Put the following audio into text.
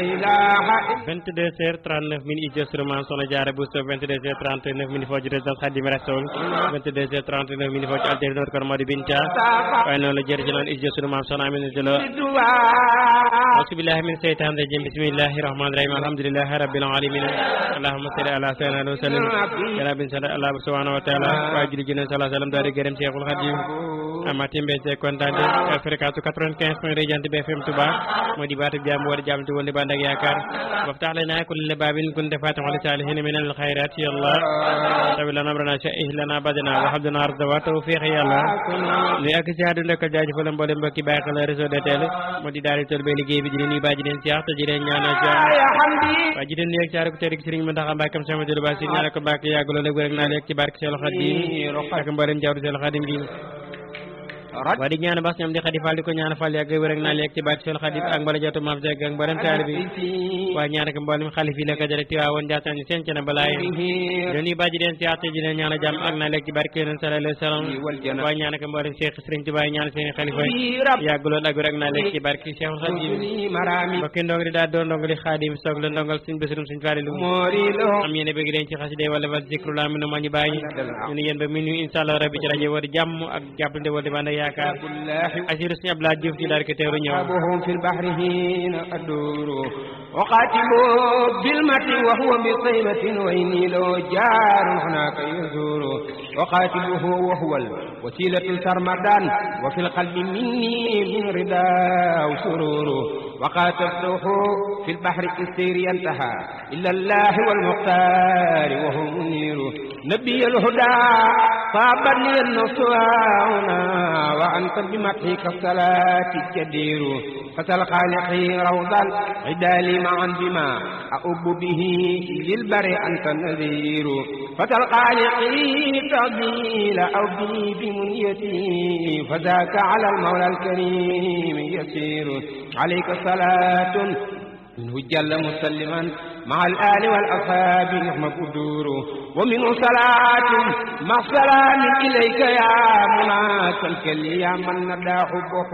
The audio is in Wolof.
22 heures 39 minutes ijo surman sono jaara busto 22 heures 39 minutes fooji résidence Khadim Rassoul 22 heures 39 minutes fooji alteri ɗon kono mawɗo binta way noon no jeeri noon ijo surman sono amin jelo ausubillahi min seytan rajim bisimillahi rahmani rahim alhamdulillahi rabbil alamin allahumma salli ala sayyidina wa sallim yana bin sala allah subhanahu wa taala wa juli jinen sala sallam daari gërëm cheikhul khadim amma tembe se kontande fréquence 95 point radiant BFM Touba moo di baatu jàmm wala jàmm ti wonde bandak yaakaar وافتح لنا كل باب كنت فاتح لسالحين من الخيرات يا الله طويل لنا امرنا شئه لنا بدنا وحب لنا رزق وتوفيق يا الله li ak ci àdduna ko jaajëfal mboolem mbokki bàyyi xel réseau de télé moo di daari tol be liggéey bi di leen baa ji leen siyax te ji leen ñaanal jàmm waa ji leen nuyu ak caari ko tedd Sëriñ Mountakha Mbacké sama jëlu ba si ñaanal ko Mbacké yàggaloo léegi rek naa leeg ci barke Seexul Xadim ak mboolem jawru Seexul Xadim gi waa di ñaan bas ñoom di xadi fall di ko ñaan fall yàgg wér ak naa leeg ci barke Seexul Xadim ak mbala jotu maam Seck ak mboolem taali bi waaye ñaan ak mboolem xalif yi la ko jële Tiwaawoon Njaasaan ñu seen cene balaay leen yi bàjji leen siyaate ji leen ñaan jàmm ak naa leeg ci barke yonent sallallahu alayhi wa sallam waaye ñaan ak mboolem Cheikh Sëriñ Tuubaa ñaan seen xalifa yàgg lool ak wér ak naa leeg ci barke Seexul Xadim mbokki ndongo di daal doon ndongo li xaadim soog la ndongal suñ bésurum suñ faalilu am yéene bëgg leen ci xaside wala wal zikru la minu ma ñu bàyyi ñu ne yéen ba minu insha Allah rabbi ci rajo war jàmm ak jàppalante wala di bànd yaakaar asiru suñu Abdoulaye Diouf ci daal ko teeru ñëw في البحر حين أدور وقاتل بالمت وهو بطيبة وإني له جار هناك يزور وقاتله وهو الوسيلة سرمدان وفي القلب مني من رضا وسرور وقاتلته في البحر السير ينتهى إلا الله والمختار وهو منير نبي الهدى صابت لي النصر هنا وأنت بمدحك الصلاة الجدير فتى خالقي روضا عدال معا بما أؤب به للبر أنت النذير فتى الخالقي تضيل أو بي بمنيتي فذاك على المولى الكريم يسير عليك صلاة منه جل مسلما مع الآل والأصحاب نعم قدور ومنه صلاة مع سلام إليك يا مناك الكل يا من ندى حبه